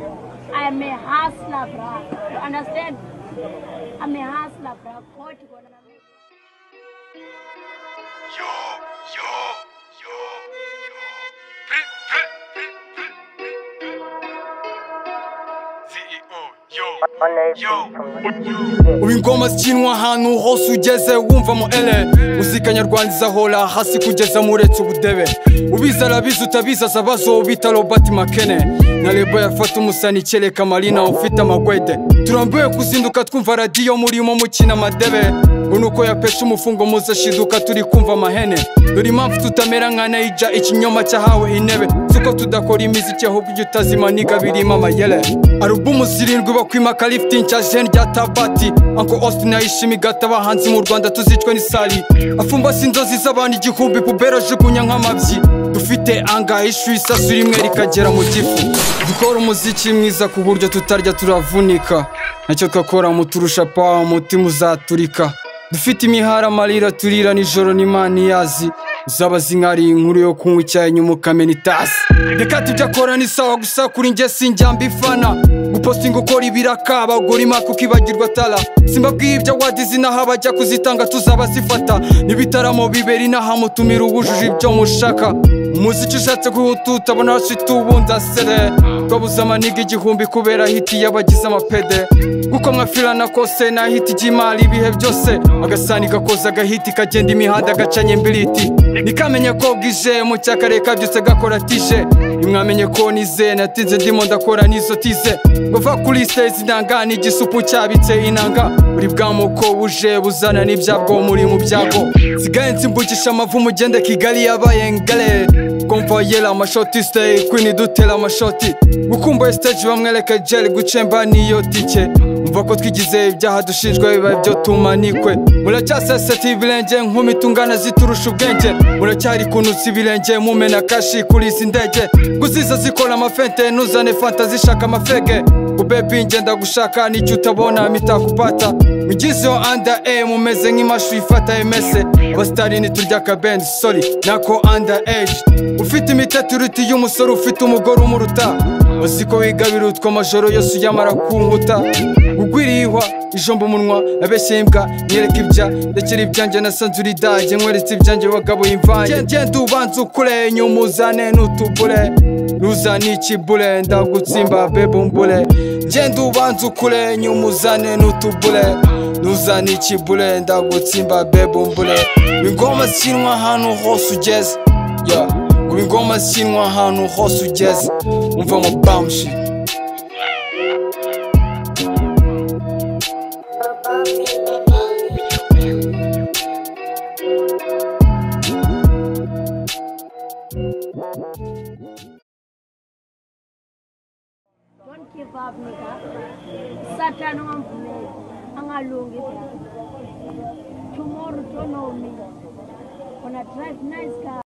am a hustler, bruh. You understand? I'm a hustler, bruh. God, God, I'm a- Yo, yo, yo, yo. CEO, yo, yo. ubu ingoma zikinwa ahantu hose ugeze wumva mu ele muzika nyarwanda izahora hasi kugeza muretse ubudebe ubizi arabizi utabizi azabazo bita robert makene na reba yafata umusani kereka marina ufite amagwede turambuye kuzinduka twumva radiyo murimo mukina amadebe ngo ni uko yapesha umufungo muzashiduka turi kumva amahene dore impamvu tutamera nka naija ikinyoma cyahawe intebe tuko tudakora imiziki ahubwo ujya utazimaniga birimo amayere arubumu zirindwi bakwimaka lifting cya jeni rya tabati anko austin ayishima igata abahanzi mu rwanda tuzicwe n'isari afumbase inzozi z'abantu igihumbi pubera ajugunya nk'amabyi dufite angahishu isasu rimwe rikagera mu gifu dukora umuziki mwiza ku buryo tutarya turavunika nacyo twakora muturusha pa umutima uzaturika dufite imihara amarira turira nijoro n'imana iyazi uzaba zinkari inkuru yo kunywa icyayi nyuma ukamena itasi reka tujya kora ni sawa gusa kuri njye sinjyamba ifana gupostinga ukora ibiraka abagore imaka ukibagirwa tara simbabwiye ibyo wadize inaha bajya kuzitanga tuzaba zifata n'ibitaramo bibera inaha mutumira ubujuje ibyo mushaka umuziki ushatse guhuta utabona abashitu ubundi asere twabuze amaniga igihumbi kubera hiti y'abagize amapede kuko mwafirana kose nta hiti ry'imari ibihe byose agasani gakoza agahiti kagenda imihanda gacanye mbiriti ntikamenye ko bwije mu cyakareka byose gakora tije ntimwamenye ko nize natinze ndimo ndakora n'izo tize bava kuri sitezi inanga n'igisupu cyabitse inanga buri bwamoko buje buzana n'ibyabwo muri mu byago sigaye nsimbugisha amavu mugende kigali yabaye ngare komvayera amashoti siteyi kwini dutera amashoti gukumbuye siteji bamwereke jeri gucemba n'iyo tike mva ko twigize ibyaha dushinjwa biba ibyo tumanikwe muracyaseseta ibirenge nk'umitungana ziturusha ubwenge muracyari kunusa ibirenge mumena kashi kuri izi ndege guziza zikora amafente ntuzane fanta zishaka amafege ubebi ngenda gushaka nicyo utabona mitakupata mugizeho anda e mumeze nk'imashu ifata emese abasitari ntiturya akabendi sori nako anda eji ufite imiteturuti y'umusore ufite umugore umuruta uzi ko wigabira utwo amajoro yose uyamara ku nkuta ugwirihwa ijomba umunwa abeshya imbwa nyereka ibya ndekera ibyanjye nasanze uridage nkweretse ibyanjye wagabuye imvange Gen- genda ubanza ukure nyuma uzane n'utubure ruza n'ikibure ndagutsimba bebe umbure genda ubanza ukure nyuma uzane n'utubure ruza n'ikibure ndagutsimba bebe umbure ingoma zikinwa ahantu hose ugeze yeah. Kuba ingoma zikinwa ahantu hose ugeze umva mu bamshi Don't give up, nigga. Satan ungamvumeli. Angalungi. Tomorrow don't know me. Gonna drive nice car.